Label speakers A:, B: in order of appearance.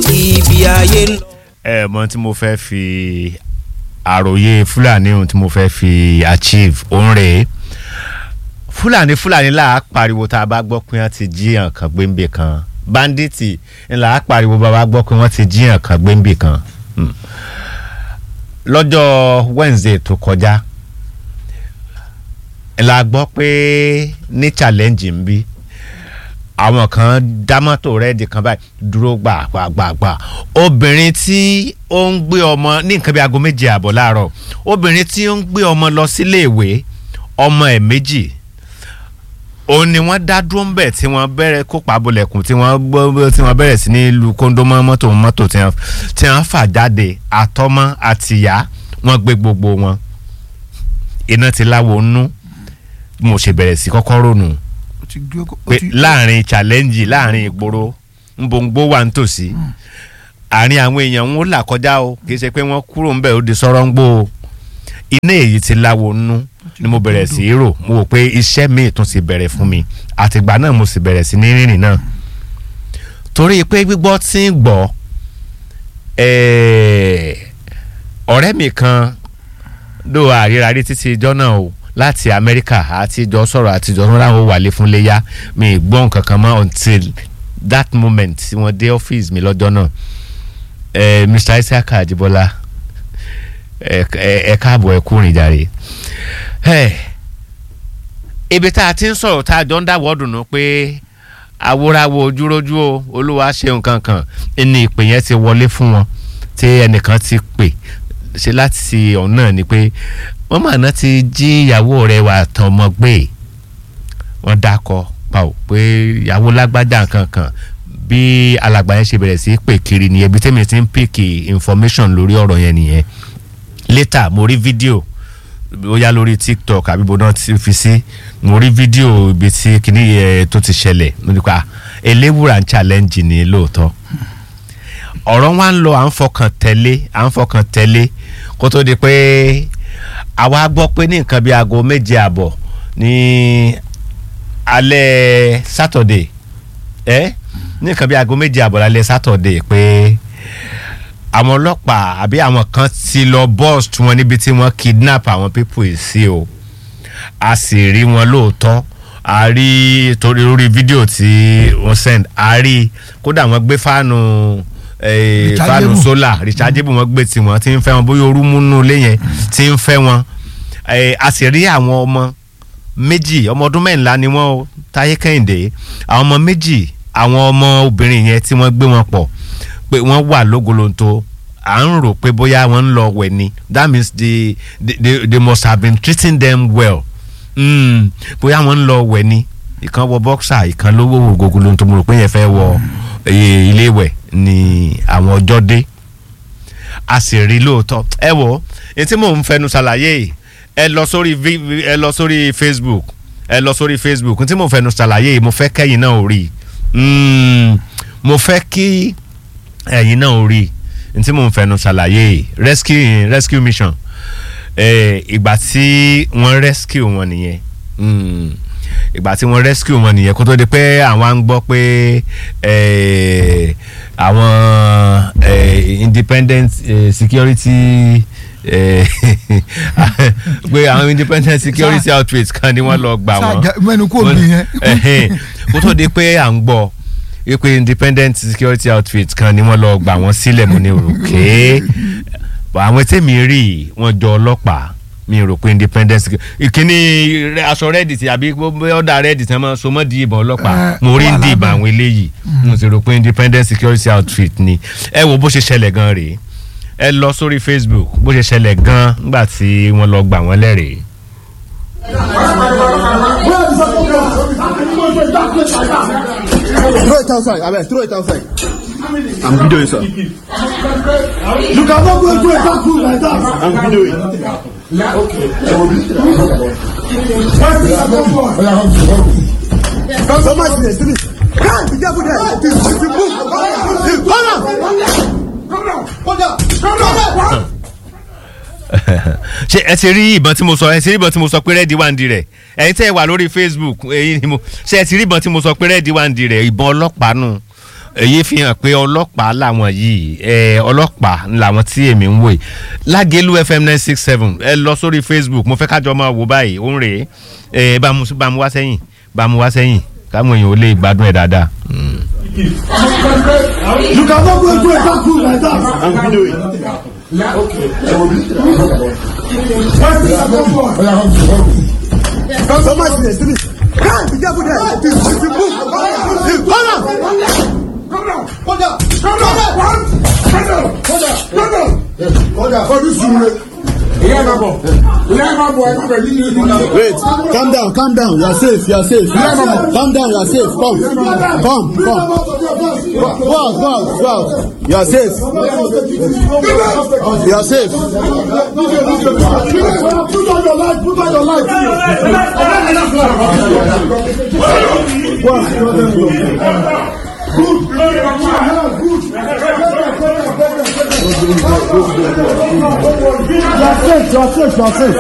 A: ibi ayé ń lọ.
B: ẹ mọ tí mo fẹ́ fi àròyé fúlàní ohun tí mo fẹ́ fi achieve òun rèé fúlàní fúlàní là á pariwo tá a bá gbọ́ pé wọ́n ti jíyàn kan gbéǹbì kan banditi là á pariwo bá a bá gbọ́ pé wọ́n ti jíyàn kan gbéǹbì kan Hmm. lọ́jọ́ wednesday tó kọjá la gbọ́ pé ní challenge ń bí àwọn kan dá mọ́tò rẹ́ẹ̀dì kan báyìí dúró gbàgbàgbà obìnrin tí ó ń gbé ọmọ ní nǹkan bí aago méje àbọ̀ láàárọ̀ obìnrin tí ó ń gbé ọmọ lọ síléèwé ọmọ ẹ̀ méjì òun ni wọ́n dá dúró ń bẹ̀ tí wọ́n bẹ̀rẹ̀ kópa bolẹ̀kùn tí wọ́n gbọ́ tí wọ́n bẹ̀rẹ̀ sí ní lu kóńdó mọ́ mọ́tò mọ́tò tí wọ́n tí wọ́n fà jáde àtọmọ àtìyá wọ́n gbé gbogbo wọn iná ti láwo nú bí mo ṣe bẹ̀rẹ̀ sí kọ́kọ́ rònú
C: ó ti gbé ó
B: pé
C: ti-
B: láàrin challenge láàrin ìgboro nbongbó wà nítòsí àárín àwọn èèyàn ń là kọjá o kì í ṣe pé wọ́n kúrò ń bẹ̀ ó di sọ́rọ́ ń gbó o iná èyí ti láwo nú ni mo bẹ̀rẹ̀ sí í rò mo wò pé iṣẹ́ míì tún ti bẹ̀rẹ̀ fún mi àtìgbà náà mo sì bẹ̀rẹ̀ sí ní rìnrìn náà torí pé gbígbọ́ tí ń gbọ́ ẹ̀ẹ́, ọ̀rẹ́ mi kan ló àríra rí títí ijọ́ náà o láti amẹ́ríkà àtijọ́ sọ̀rọ̀ àtijọ́ sọ̀rọ̀ àwọn wàlé fún léyà mi ì gbọ́ nǹkan kan mọ́ until that moment tí wọ́n dé ọ́fíìsì mi lọ́jọ́ náà eh, mr isaka ajibola ẹ ẹ káàbọ̀ ẹ kú rìn jàre Eh, ibi tá a ti ń sọ̀rọ̀ tá a jọ ń dáwọ́ dùnú pé awúráwo ojúrójú o olúwa ṣe nǹkan kan ní ìpè yẹn ti wọlé fún wọn tí ẹnìkan ti pè ṣe láti ọ̀hún náà ni pé wọ́n mà náà ti jí ìyàwó rẹ̀ wà tán ọmọ gbé wọ́n dákọ̀ pa ò pé ìyàwó lágbájá nǹkan kan bí alàgbà yẹn ṣe bẹ̀rẹ̀ sí í pè kiri nìyẹn bí tèmi ti ń pèkì information lórí ọ̀rọ̀ yẹn nìyẹn later mo rí fídíò ó yá lórí tiktok àbí bó náà ti fi sí mo rí fídíò ibi tí kinní yẹn tó ti ṣẹlẹ̀ nípa eléwúrà ń challenge ní lóòótọ́ ọ̀rọ̀ wa ń lọ à ń fọkàn tẹ̀lé à ń fọkàn tẹ̀lé kó tó di pé àwa gbọ́ pé ní nǹkan bíi aago méje àbọ̀ ní alẹ́ saturday ẹ́ ní nǹkan bíi aago méje àbọ̀ lálẹ́ saturday pé àwọn ọlọ́pàá àbí àwọn kan ti lọ bọ́ọ̀sì tí wọ́n níbi tí wọ́n kidnap àwọn people yìí sí o a sì rí wọn lóòótọ́ a rí torí lórí fídíò tí wọ́n send a rí kódà wọ́n gbé fáànù eh, fáànù
C: Rechargeable.
B: sólà rechargeable wọ́n gbé tiwọn tí ń fẹ́ wọn bóyá orú múnú ilé yẹn tí ń fẹ́ wọn Eh, a sì rí àwọn ọmọ méjì ọmọ ọdún mẹ́ńlá ni wọ́n o táyé kẹ́hìndé àwọn ọmọ méjì àwọn ọmọ obìnrin yẹn tí wọ́n gbé wọn pọ̀ pé wọ́n wà lógolonto à ń rò pé bóyá wọ́n ń lọ wẹ̀ ni that means they, they, they, they must have been treating them well mm, bóyá wọ́n ń lọ wẹ̀ ni ìkan wọ boxer ìkan ló wò gogolonto mo rò pé yẹn fẹ́ wọ eh, ilé ìwẹ̀ ni àwọn ọjọ́ dé a sì rí lóòótọ́ ẹ wò ní tí mò ń fẹnu ṣàlàyé yìí, ẹ lọ sórí vi- vi- ẹ lọ sórí facebook ẹ lọ sórí facebook ní tí mò ń fẹnu ṣàlàyé yìí, mo fẹ́ kẹ́yìn náà ò rí i. Mm, mo fẹ́ kí ẹ̀yin náà ò rí i. ní tí mò ń fẹnu ṣàlàyé yìí, rescue rescue mission eh, ìgbà tí wọ́n rescue wọn nìyẹn Mm, ìgbà tí wọ́n rescue wọn nìyẹn kó tó di pé àwọn á ń gbọ́ pé eh, àwọn eh, independent eh, security eh, pé àwọn independent security outfit kan ni wọ́n lọ gbà
C: Sáà
B: wọ́n
C: já- mẹ́nu kò bí yẹn.
B: Ẹhẹ́n. kó tó di pé à ń gbọ́ wípé independent security outfit kan ni wọ́n lọ gbà wọ́n sílẹ̀ mo ní òrùké àwọn tèmi rí wọ́n jọ ọlọ́pàá mi rò pé independent security ìkíní rẹ- aṣọ rẹ́ẹ̀dì tí àbí ọ̀dà rẹ́ẹ̀dì tí wọ́n máa so mọ́ di ìbọn ọlọ́pàá
C: Eh,
B: mo rí
C: wà
B: di ìbọn
C: lábẹ́.
B: àwọn eléyìí mo sì rò pé independent security outfit ni ẹ wo bó ṣe ṣẹlẹ̀ gan rèé ẹ lọ sórí facebook bó ṣe ṣẹlẹ̀ gan nígbà tí wọ́n lọ gbà wọ́n lẹ́rìí.
D: Throw it outside. I mean, throw it outside. I'm videoing, sir. You cannot go into a dark room like that. I'm videoing. Okay. So much there, see me. Can't be careful there. If you if you move, you- come down. Come down. Come down. Come down.
B: ṣe ẹ ti rí ìbọn tí mo sọ ẹ ti rí ìbọn tí mo sọ pé rẹ́ẹ̀dì wà ń di rẹ̀ ẹ̀yin tẹ́ ẹ wà lórí facebook èyí ni mo ṣe ẹ ti rí ìbọn tí mo sọ pé rẹ́ẹ̀dì wà ń di rẹ̀ ìbọn ọlọ́pàá nù èyí fi hàn pé ọlọ́pàá làwọn yìí ẹ ọlọ́pàá làwọn tí èmi ń wò yìí lágẹ̀lú fm nine six seven ẹ lọ sórí facebook mo fẹ́ kájọ máa wò báyìí ó ń rèé ẹ bá mu bá mu wá sẹ́yìn bá mu wá sẹ́yìn káwọn èèyàn ò lè gbádùn ẹ̀ dáadáa. Mm.
D: You cannot go into a dark room like that. I'm videoing. Okay. Where's the second one? Somebody in the street. Hey, be careful there. If you if you move, you come down. Come down. Come down. Come down. One. Come down. Come down. Come down. Come down. For this room.
C: Wait, calm down, calm down. You are safe, you are safe. Calm down, you are safe. Come, come, come. Go out, go out, go out. You are safe. You are safe.
D: Put on your light. Put on your light. You are safe. You are safe. You are safe.